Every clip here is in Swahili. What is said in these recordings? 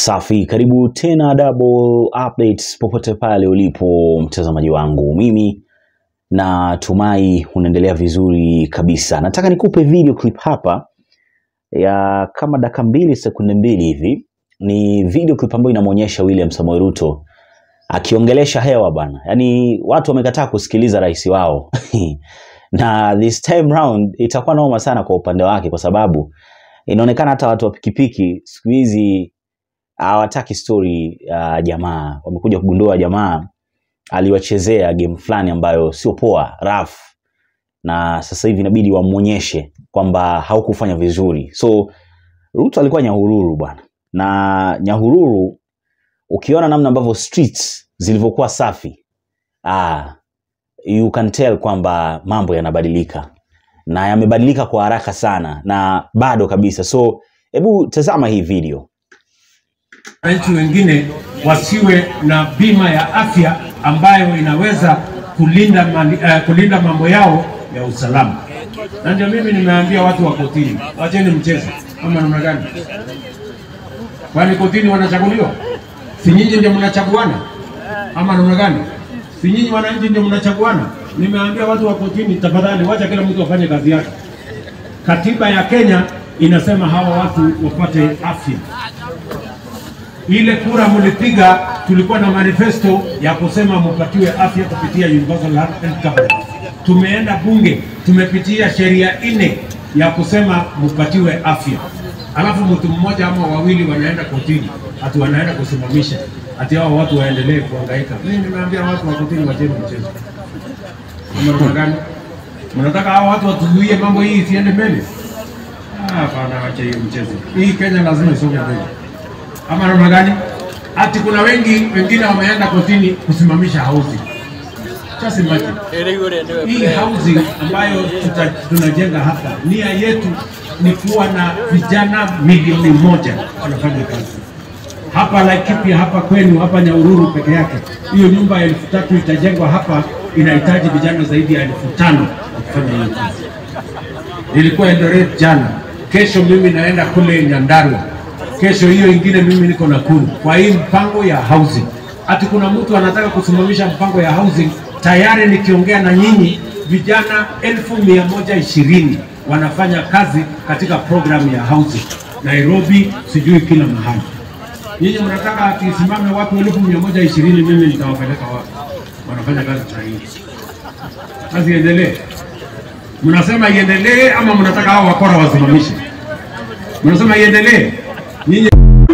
Safi, karibu tena Double Updates popote pale ulipo mtazamaji wangu, mimi natumai unaendelea vizuri kabisa. Nataka nikupe video clip hapa ya kama dakika mbili sekunde mbili hivi. Ni video clip ambayo inamwonyesha William Samoei Ruto akiongelesha hewa bana, yaani watu wamekataa kusikiliza rais wao na this time round itakuwa noma sana kwa upande wake, kwa sababu inaonekana hata watu wa pikipiki siku hizi hawataki story ya jamaa. Wamekuja kugundua jamaa aliwachezea game fulani ambayo sio poa, rough, na sasa hivi inabidi wamwonyeshe kwamba haukufanya vizuri. So Ruto alikuwa Nyahururu bwana, na Nyahururu ukiona namna ambavyo streets zilivyokuwa safi, ah, you can tell kwamba mambo yanabadilika na yamebadilika kwa haraka sana na bado kabisa. So hebu tazama hii video. wananchi wengine wasiwe na bima ya afya ambayo inaweza kulinda, mali, uh, kulinda mambo yao ya usalama. Na ndio mimi nimeambia watu wa kotini, wacheni mchezo ama namna gani? Kwani kotini wanachaguliwa? Si nyinyi ndio mnachaguana ama namna gani? Si nyinyi wananchi ndio mnachaguana? Nimeambia watu wa kotini, tafadhali wacha kila mtu afanye kazi yake. Katiba ya Kenya inasema hawa watu wapate afya ile kura mlipiga, tulikuwa na manifesto ya kusema mpatiwe afya kupitia universal health coverage. Tumeenda bunge, tumepitia sheria nne ya kusema mpatiwe afya, alafu mtu mmoja ama wawili wanaenda kotini, ati wanaenda kusimamisha ati hao watu waendelee kuhangaika. Mimi nimeambia watu wa kotini, wacheni mchezo. Ama namna gani? Mnataka hao watu watuzuie mambo hii isiende mbele? Ah, Hapana, wacha hiyo mchezo. Hii Kenya lazima isonge mbele ama namna gani? Ati kuna wengi wengine wameenda kotini kusimamisha housing. Just imagine. Hii housing ambayo tuta, tunajenga hapa, nia yetu ni kuwa na vijana milioni moja wanafanya kazi hapa Laikipia, hapa kwenu, hapa Nyahururu peke yake. Hiyo nyumba ya elfu tatu itajengwa hapa, inahitaji vijana zaidi ya elfu tano kufanya hiyo kazi. Nilikuwa Eldoret jana, kesho mimi naenda kule Nyandarua kesho hiyo ingine mimi niko Nakuru kwa hii mpango ya housing. Ati kuna mtu anataka kusimamisha mpango ya housing, tayari nikiongea na nyinyi vijana elfu mia moja ishirini wanafanya kazi katika programu ya housing Nairobi, sijui kila mahali. Nyinyi mnataka atisimame watu elfu mia moja ishirini mimi nitawapeleka wapi? Wanafanya kazi saa hii, kazi iendelee. Mnasema iendelee ama mnataka hao wakora wasimamishe? Mnasema iendelee nyinyi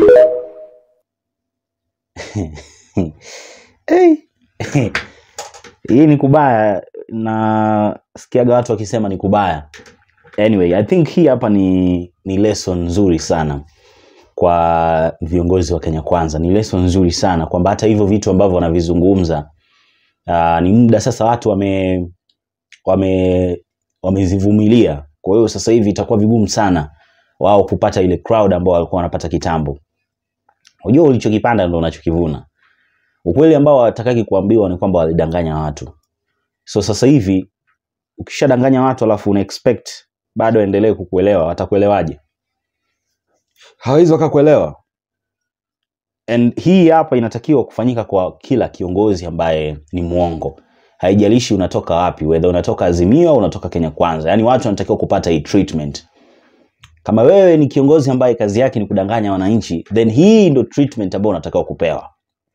hey. hii ni kubaya na sikiaga watu wakisema ni kubaya anyway i think hii hapa ni ni lesson nzuri sana kwa viongozi wa kenya kwanza ni lesson nzuri sana kwamba hata hivyo vitu ambavyo wanavizungumza uh, ni muda sasa watu wame wame wamezivumilia kwa hiyo sasa hivi itakuwa vigumu sana wao kupata ile crowd ambao walikuwa wanapata kitambo unajua ulichokipanda ndo unachokivuna ukweli ambao watakaki kuambiwa ni kwamba walidanganya watu so sasa hivi ukishadanganya watu alafu una expect bado endelee kukuelewa watakuelewaje hawezi wakakuelewa and hii hapa inatakiwa kufanyika kwa kila kiongozi ambaye ni mwongo haijalishi unatoka wapi whether unatoka azimio au unatoka kenya kwanza yaani watu wanatakiwa kupata hii treatment kama wewe ni kiongozi ambaye kazi yake ni kudanganya wananchi then hii ndo treatment ambayo unatakiwa kupewa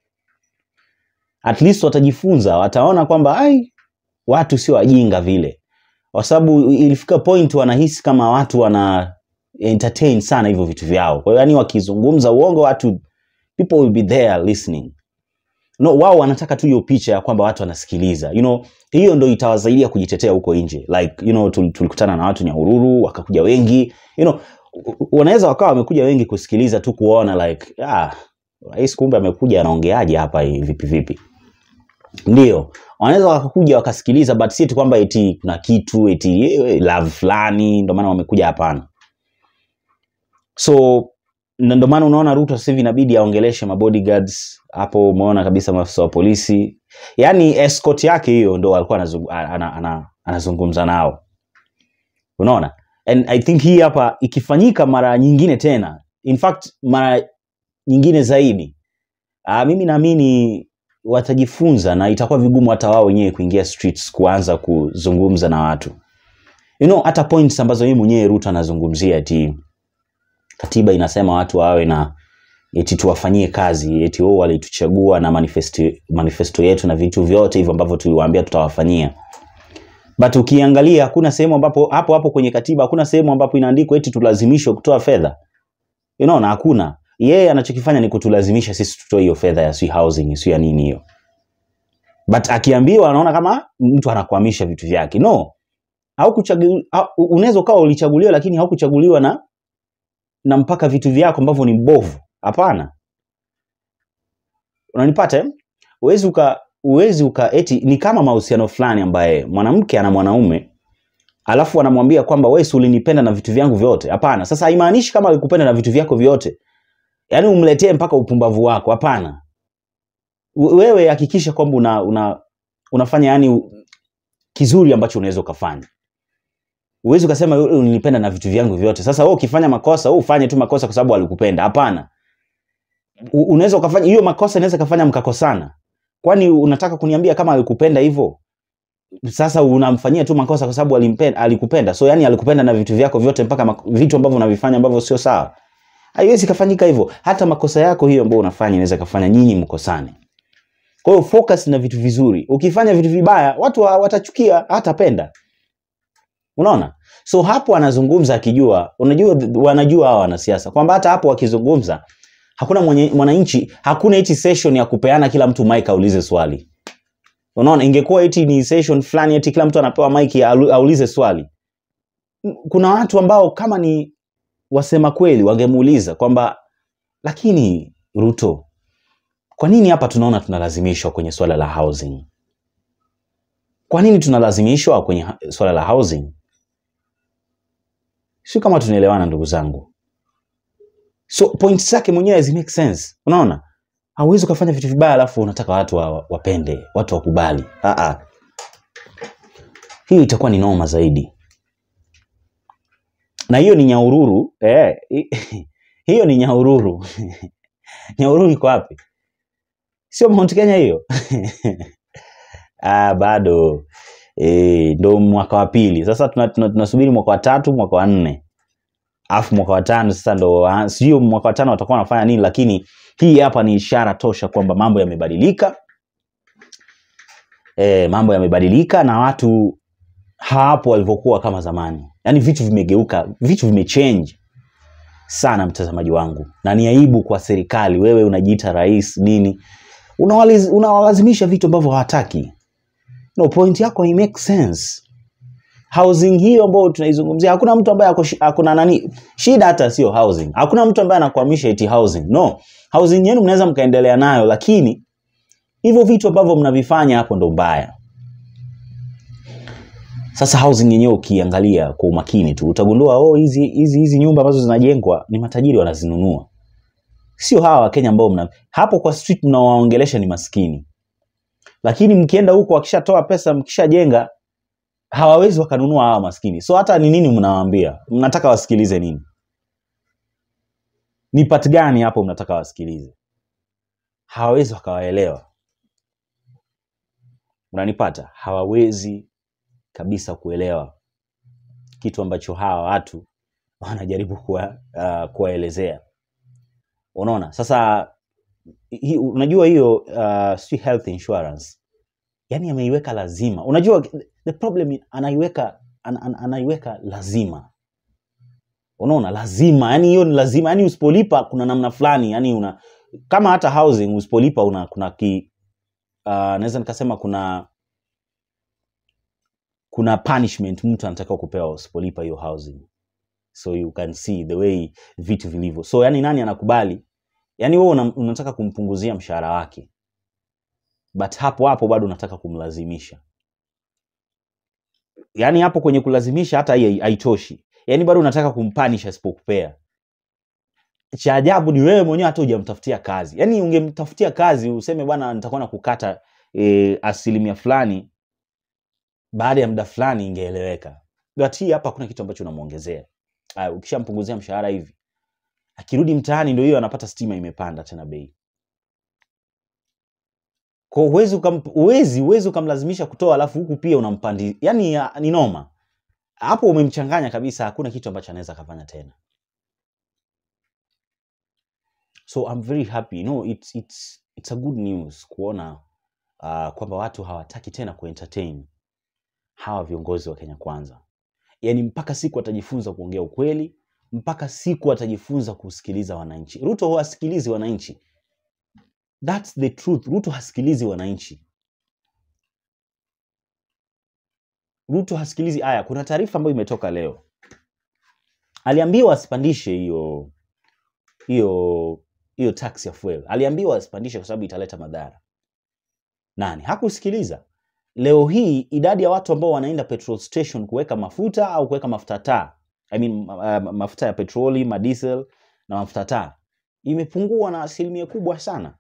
at least watajifunza wataona kwamba ai watu sio wajinga vile kwa sababu ilifika point wanahisi kama watu wana entertain sana hivyo vitu vyao kwa hiyo yani wakizungumza uongo watu people will be there listening no wao wanataka tu hiyo picha ya kwamba watu wanasikiliza you know hiyo ndo itawasaidia kujitetea huko nje like you know tul- tulikutana na watu nyahururu wakakuja wengi you know wanaweza wakawa wamekuja wengi kusikiliza tu kuona like ah rais kumbe amekuja anaongeaje hapa hii vipi vipi ndio wanaweza wakakuja wakasikiliza but si eti kwamba eti kuna kitu eti eh, love fulani ndio maana wamekuja hapana so na ndio maana unaona Ruto sasa hivi inabidi aongeleshe mabodyguards hapo. Umeona kabisa maafisa wa polisi, yaani escort yake hiyo ndo alikuwa anazungu- ana- ana- anazungumza nao, unaona. And I think hii hapa ikifanyika mara nyingine tena, in fact mara nyingine zaidi uh, mimi naamini watajifunza na itakuwa vigumu hata wao wenyewe kuingia streets kuanza kuzungumza na watu you know, hata points ambazo yeye mwenyewe Ruto anazungumzia ati katiba inasema watu wawe na eti tuwafanyie kazi eti wao walituchagua na manifesto, manifesto yetu na vitu vyote hivyo ambavyo tuliwaambia tutawafanyia but ukiangalia hakuna sehemu ambapo hapo hapo kwenye katiba hakuna sehemu ambapo inaandikwa eti tulazimishwe kutoa fedha you know, na hakuna yeye anachokifanya ni kutulazimisha sisi tutoe hiyo fedha ya si housing si ya nini hiyo but akiambiwa anaona kama mtu anakwamisha vitu vyake no haukuchagu- hau- unaweza ukawa ulichaguliwa lakini haukuchaguliwa na na mpaka vitu vyako ambavyo ni mbovu hapana unanipata eh? uwezi uka uwezi uka eti ni kama mahusiano fulani ambaye mwanamke ana mwanaume alafu anamwambia kwamba wewe si ulinipenda na vitu vyangu vyote hapana sasa haimaanishi kama alikupenda na vitu vyako vyote yaani umletee mpaka upumbavu wako hapana We- wewe hakikisha kwamba una, una, unafanya yani kizuri ambacho unaweza ukafanya uwezi ukasema "Wewe ulinipenda na vitu vyangu vyote sasa wewe ukifanya makosa wewe ufanye tu makosa kwa sababu alikupenda hapana U- unaweza ukafanya hiyo makosa inaweza kafanya mkakosana kwani unataka kuniambia kama alikupenda hivyo sasa unamfanyia tu makosa kwa sababu alimpenda, alikupenda so yani alikupenda na vitu vyako vyote mpaka mak- vitu ambavyo unavifanya ambavyo sio sawa haiwezi kafanyika hivyo hata makosa yako hiyo ambayo unafanya inaweza kafanya nyinyi mkosane kwa hiyo focus na vitu vizuri ukifanya vitu vibaya watu wa- watachukia hatapenda unaona so hapo anazungumza akijua unajua wanajua hawa wanasiasa kwamba hata hapo wakizungumza hakuna mwenye- mwananchi hakuna eti session ya kupeana kila mtu mic aulize swali unaona ingekuwa eti ni session fulani eti kila mtu anapewa mic alu- aulize swali M- kuna watu ambao kama ni wasema kweli wangemuuliza kwamba lakini ruto kwa nini hapa tunaona tunalazimishwa kwenye swala la housing kwa nini tunalazimishwa kwenye ha- swala la housing sio kama tunaelewana ndugu zangu so point zake mwenyewe zi make sense unaona hauwezi ukafanya vitu vibaya alafu unataka watu wa, wapende watu wakubali Ah, ah. hiyo itakuwa ni noma zaidi na hiyo ni nyaururu eh, hi- hiyo ni nyaururu nyaururu iko wapi sio mount kenya hiyo ah, bado e, ndo mwaka wa pili sasa tunasubiri tuna, tuna tunasubiri mwaka wa tatu mwaka wa nne alafu mwaka wa tano sasa ndo wa- sijui mwaka wa tano watakuwa wanafanya nini lakini hii hapa ni ishara tosha kwamba mambo yamebadilika e, mambo yamebadilika na watu hawapo walivyokuwa kama zamani yaani vitu vimegeuka vitu vimechange sana mtazamaji wangu na ni aibu kwa serikali wewe unajiita rais nini unawaliz- unawalazimisha vitu ambavyo hawataki no point yako hai make sense housing hiyo ambayo tunaizungumzia hakuna mtu ambaye ako shi- akuna nani shida hata sio housing hakuna mtu ambaye anakwamisha eti housing no housing yenu mnaweza mkaendelea nayo lakini hivyo vitu ambavyo mnavifanya hapo ndo mbaya sasa housing yenyewe ukiangalia kwa umakini tu utagundua oh hizi hizi hizi nyumba ambazo zinajengwa ni matajiri wanazinunua sio hawa wakenya ambao mna hapo kwa street mnawaongelesha ni maskini lakini mkienda huko wakishatoa pesa mkishajenga hawawezi wakanunua hawa maskini so hata ni nini mnawaambia mnataka wasikilize nini ni part gani hapo mnataka wasikilize hawawezi wakawaelewa unanipata hawawezi kabisa kuelewa kitu ambacho hawa watu wanajaribu kuwa, uh, kuwaelezea unaona sasa hi, unajua hiyo uh, si health insurance yani ameiweka lazima unajua the problem i- anaiweka an, an, anaiweka lazima unaona lazima yani hiyo ni lazima yani usipolipa kuna namna fulani yani una kama hata housing usipolipa una kuna ki uh, naweza nikasema kuna kuna punishment mtu anataka kupewa usipolipa hiyo housing so you can see the way vitu vilivyo so yani nani anakubali yani wewe una, unataka kumpunguzia mshahara wake but hapo hapo bado unataka kumlazimisha yani hapo kwenye kulazimisha hata hii hai- haitoshi yani bado unataka kumpanish asipokupea cha ajabu ni wewe mwenyewe hata hujamtafutia kazi yani ungemtafutia kazi useme bwana nitakuwa na kukata e, asilimia fulani baada ya muda fulani ingeeleweka but hii hapa hakuna kitu ambacho unamwongezea Aya, ukishampunguzia mshahara hivi akirudi mtaani ndio hiyo anapata stima imepanda tena bei kwa uwezi uwezi uwezi ukamlazimisha kutoa alafu huku pia unampandi yani ya, ni noma hapo umemchanganya kabisa hakuna kitu ambacho anaweza kafanya tena so I'm very happy no it's, it's, it's a good news kuona uh, kwamba watu hawataki tena kuentertain hawa viongozi wa Kenya Kwanza yaani mpaka siku atajifunza kuongea ukweli mpaka siku atajifunza kusikiliza wananchi Ruto hawasikilizi wananchi That's the truth. Ruto hasikilizi wananchi. Ruto hasikilizi. Aya, kuna taarifa ambayo imetoka leo, aliambiwa asipandishe hiyo hiyo hiyo tax ya fuel, aliambiwa asipandishe kwa sababu italeta madhara. Nani hakusikiliza? Leo hii idadi ya watu ambao wanaenda petrol station kuweka mafuta au kuweka mafuta taa, I mean, uh, mafuta ya petroli, madiesel na mafuta taa imepungua na asilimia kubwa sana.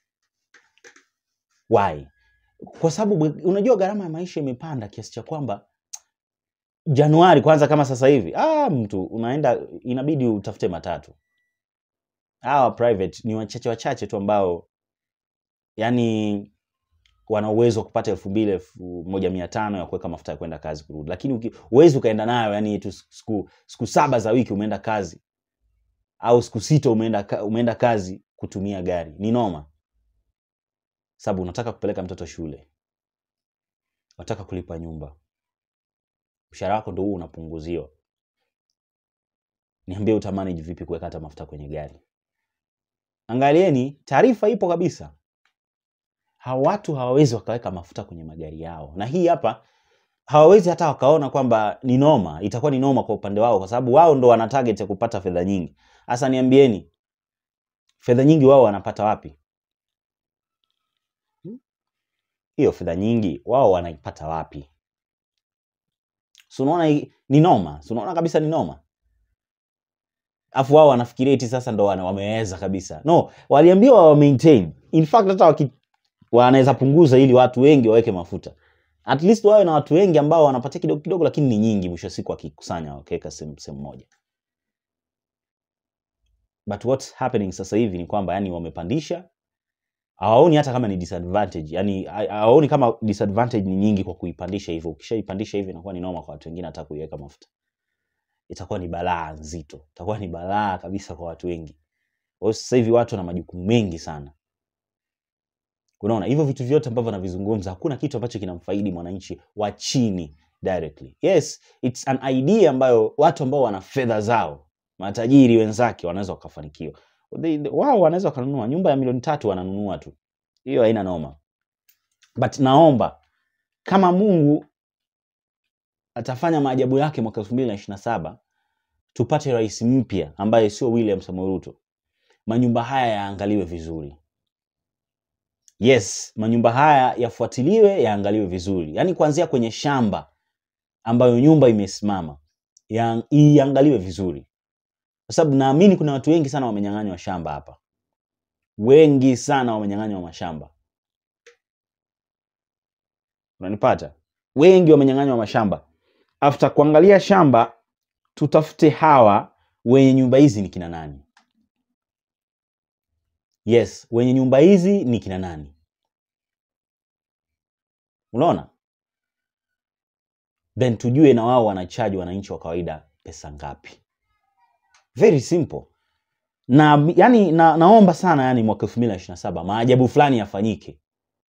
Why? Kwa sababu unajua gharama ya maisha imepanda kiasi cha kwamba Januari kwanza, kama sasa hivi ah, mtu unaenda inabidi utafute matatu. Hawa private ni wachache wachache tu ambao yani wana uwezo wa kupata elfu mbili elfu moja mia tano ya kuweka mafuta ya kwenda kazi kurudi, lakini uwezi ukaenda nayo yani tu siku, siku saba za wiki umeenda kazi au siku sita umeenda, umeenda kazi kutumia gari, ni noma sababu unataka kupeleka mtoto shule, unataka kulipa nyumba, mshahara wako ndio huu unapunguziwa. Niambie utamanage vipi kuweka hata mafuta kwenye gari? Angalieni, taarifa ipo kabisa, hawa watu hawawezi wakaweka mafuta kwenye magari yao, na hii hapa hawawezi hata wakaona kwamba ni noma, itakuwa ni noma kwa upande wao, kwa sababu wao ndo wana target ya kupata fedha nyingi. Sasa niambieni, fedha nyingi wao wanapata wapi? hiyo fedha nyingi wao wanaipata wapi? So unaona ni noma, so unaona kabisa ni noma. Afu wao wanafikiria eti sasa ndo wameweza kabisa. No, waliambiwa wa maintain. In fact hata waki wanaweza punguza ili watu wengi waweke mafuta. At least wawe na watu wengi ambao wanapatia kidogo kidogo, lakini ni nyingi, mwisho siku wakikusanya wakiweka sehemu moja. But what's happening sasa hivi ni kwamba yani wamepandisha hawaoni hata kama ni disadvantage, yani hawaoni kama disadvantage ni nyingi kwa kuipandisha hivyo. Ukishaipandisha hivyo inakuwa ni noma kwa watu wengine, hata kuiweka mafuta itakuwa ni balaa nzito, itakuwa ni balaa kabisa kwa watu wengi. Kwa sasa hivi watu wana majukumu mengi sana. Unaona hivyo vitu vyote ambavyo navizungumza, hakuna kitu ambacho kinamfaidi mwananchi wa chini directly. Yes, it's an idea ambayo watu ambao wana fedha zao, matajiri wenzake wanaweza wakafanikiwa wao wanaweza wakanunua nyumba ya milioni tatu wananunua tu, hiyo haina noma. But naomba kama Mungu atafanya maajabu yake mwaka elfu mbili na ishirini na saba tupate rais mpya ambaye sio William Samoei Ruto, manyumba haya yaangaliwe vizuri. Yes, manyumba haya yafuatiliwe, yaangaliwe vizuri, yaani kuanzia kwenye shamba ambayo nyumba imesimama iangaliwe vizuri kwa sababu naamini kuna watu wengi sana wamenyang'anywa shamba hapa, wengi sana wamenyang'anywa mashamba. Unanipata? Wengi wamenyang'anywa mashamba. After kuangalia shamba, tutafute hawa wenye nyumba hizi ni kina nani? Yes, wenye nyumba hizi ni kina nani? Unaona, then tujue na wao wanachaji wananchi wa kawaida pesa ngapi. Very simple. Na yani na, naomba sana yani mwaka elfu mbili na ishirini na saba maajabu fulani yafanyike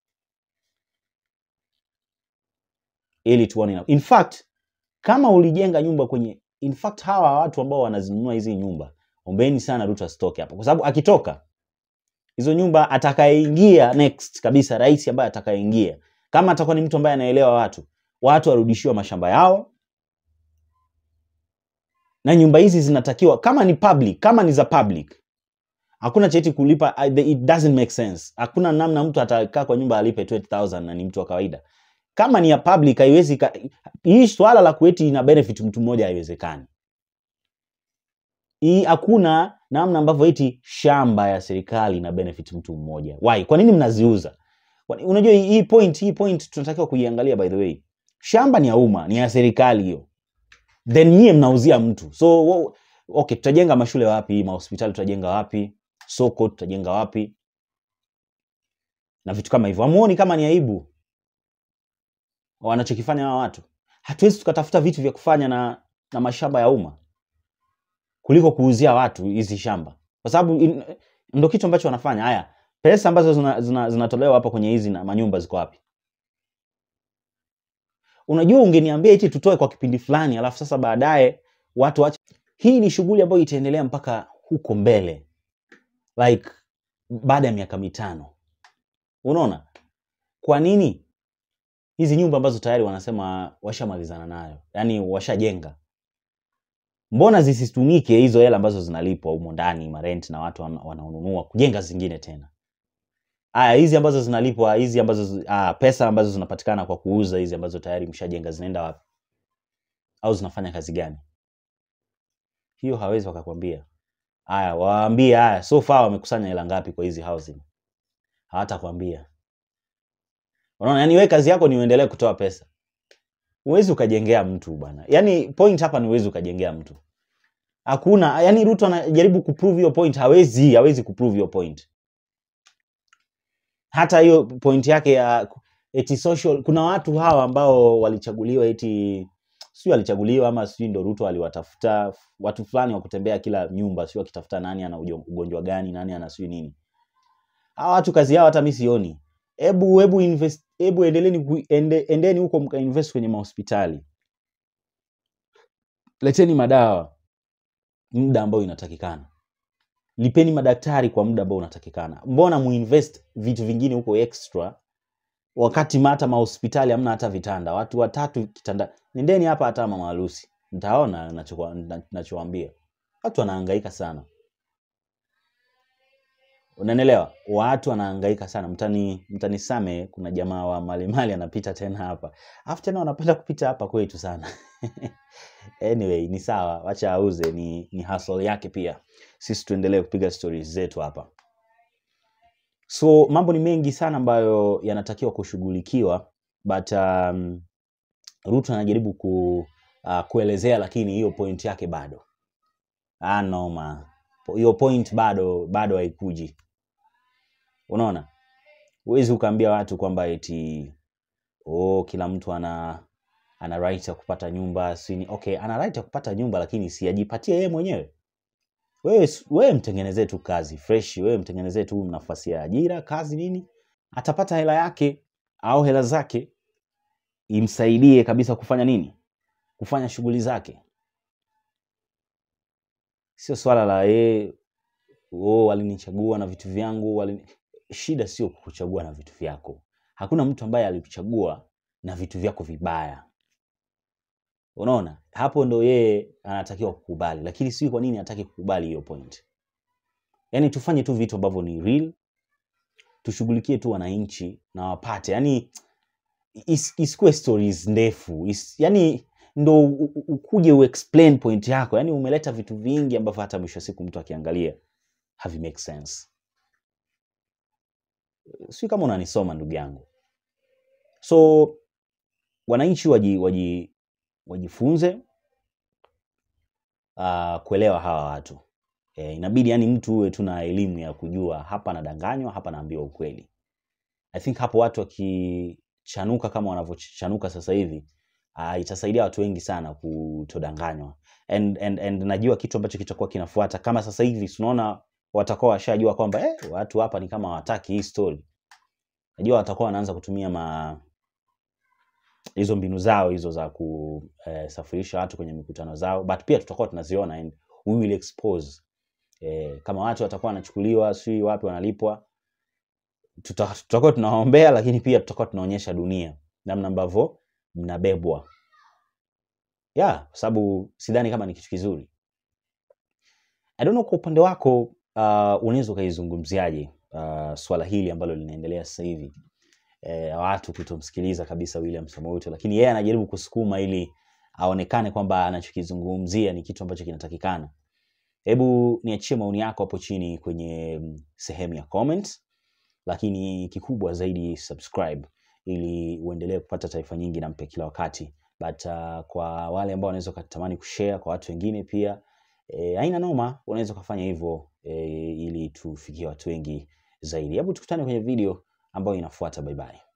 ili tuone. In fact kama ulijenga nyumba kwenye, in fact hawa watu ambao wanazinunua hizi nyumba, ombeni sana Ruto asitoke hapo, kwa sababu akitoka hizo nyumba, atakayeingia next kabisa, rais ambaye atakayeingia, kama atakuwa ni mtu ambaye anaelewa watu, watu warudishiwa mashamba yao na nyumba hizi zinatakiwa kama ni public, kama ni za public, hakuna cheti kulipa. It doesn't make sense. Hakuna namna mtu atakaa kwa nyumba alipe 20000 na ni mtu wa kawaida. Kama ni ya public, haiwezi hii swala la kueti ina benefit mtu mmoja, haiwezekani. Hii hakuna namna ambavyo eti shamba ya serikali ina benefit mtu mmoja. Why? Kwa nini mnaziuza? Unajua hii point, hii point tunatakiwa kuiangalia. By the way, shamba ni ya umma, ni ya serikali hiyo then nyie mnauzia mtu so okay tutajenga mashule wapi mahospitali tutajenga wapi soko tutajenga wapi na vitu kama hivyo hamuoni kama ni aibu wanachokifanya hawa watu hatuwezi tukatafuta vitu vya kufanya na na mashamba ya umma kuliko kuuzia watu hizi shamba kwa sababu in- ndo kitu ambacho wanafanya haya pesa ambazo zinatolewa zina, zinatolewa hapa kwenye hizi na manyumba ziko wapi unajua ungeniambia hichi tutoe kwa kipindi fulani alafu sasa baadaye watu wache hii ni shughuli ambayo itaendelea mpaka huko mbele like baada ya miaka mitano unaona kwa nini hizi nyumba ambazo tayari wanasema washamalizana nayo yaani washajenga mbona zisitumike hizo hela ambazo zinalipwa humo ndani marent na watu wana- wanaonunua kujenga zingine tena aya hizi ambazo zinalipwa hizi ambazo zi- ah, pesa ambazo zinapatikana kwa kuuza hizi ambazo tayari mshajenga zinaenda wapi au zinafanya kazi gani hiyo hawezi wakakwambia haya waambie haya so far wamekusanya hela ngapi kwa hizi housing hawatakwambia unaona yani we kazi yako ni uendelee kutoa pesa huwezi ukajengea mtu bwana yani point hapa ni huwezi ukajengea mtu hakuna yani ruto anajaribu kuprove hiyo point hawezi hawezi kuprove hiyo point hata hiyo point yake ya eti social kuna watu hawa ambao walichaguliwa eti sijui alichaguliwa ama sijui ndo ruto aliwatafuta watu fulani wa kutembea kila nyumba sijui wakitafuta nani ana ujo- ugonjwa gani nani ana sijui nini hawa watu kazi yao hata mi sioni hebu hebu invest hebu endeleeni ku- ende, endeni huko mkainvest kwenye mahospitali leteni madawa muda ambao inatakikana lipeni madaktari kwa muda ambao unatakikana mbona muinvest vitu vingine huko extra wakati hata mahospitali hamna hata vitanda watu watatu kitanda nendeni hapa hata mama harusi mtaona nachokuwa- na- nachowaambia watu wanahangaika sana unanielewa watu wanahangaika sana mtani mtanisame kuna jamaa wa malimali anapita tena hapa alafu tena wanapenda kupita hapa kwetu sana anyway ni sawa wacha auze ni, ni hustle yake pia sisi tuendelee kupiga stories zetu hapa so mambo ni mengi sana ambayo yanatakiwa kushughulikiwa but um, ruto anajaribu ku, uh, kuelezea lakini hiyo point yake bado ah, noma hiyo point bado bado haikuji unaona huwezi ukaambia watu kwamba eti oh, kila mtu ana ana right ya kupata nyumba sini okay ana right ya kupata nyumba lakini siajipatie yeye mwenyewe wewe s- wewe mtengenezee tu kazi fresh wewe mtengenezee tu nafasi ya ajira kazi nini atapata hela yake au hela zake imsaidie kabisa kufanya nini kufanya shughuli zake sio swala la yeye oh, walinichagua na vitu vyangu walini... shida sio kukuchagua na vitu vyako hakuna mtu ambaye alikuchagua na vitu vyako vibaya unaona hapo ndo yeye anatakiwa kukubali lakini sijui kwa nini hataki kukubali hiyo point yaani tufanye tu vitu ambavyo ni real tushughulikie tu wananchi na wapate yaani is- isikuwe stories ndefu is, yani ndo u- u- ukuje uexplain point yako yani umeleta vitu vingi ambavyo hata mwisho wa siku mtu akiangalia havi make sense sijui kama unanisoma ndugu yangu so wananchi waji, waji, wajifunze uh, kuelewa hawa watu e, inabidi yani mtu uwe tu na elimu ya kujua hapa anadanganywa hapa naambiwa ukweli i think hapo watu wakichanuka kama wanavyochanuka sasa hivi uh, itasaidia watu wengi sana kutodanganywa and, and, and najua kitu ambacho kitakuwa kinafuata kama sasa hivi tunaona watakuwa washajua kwamba eh, watu hapa ni kama hawataki hii story najua watakuwa wanaanza kutumia ma hizo mbinu zao hizo za kusafirisha watu kwenye mikutano zao but pia tutakuwa tunaziona and we will expose eh, kama watu watakuwa wanachukuliwa sijui wapi wanalipwa tuta- tutakuwa tunawaombea lakini pia tutakuwa tunaonyesha dunia namna ambavyo mnabebwa yeah kwa sababu sidhani kama ni kitu kizuri I don't know kwa upande wako uh, unaweza ukaizungumziaje uh, swala hili ambalo linaendelea sasa hivi eh, watu kutomsikiliza kabisa William Samoei Ruto, lakini yeye anajaribu kusukuma ili aonekane kwamba anachokizungumzia ni kitu ambacho kinatakikana. Hebu niachie maoni yako hapo chini kwenye mm, sehemu ya comments, lakini kikubwa zaidi subscribe ili uendelee kupata taarifa nyingi na mpya kila wakati. But uh, kwa wale ambao wanaweza wakatamani kushare kwa watu wengine pia e, haina noma, unaweza ukafanya hivyo e, ili tufikie watu wengi zaidi. Hebu tukutane kwenye video ambayo inafuata. Bye bye.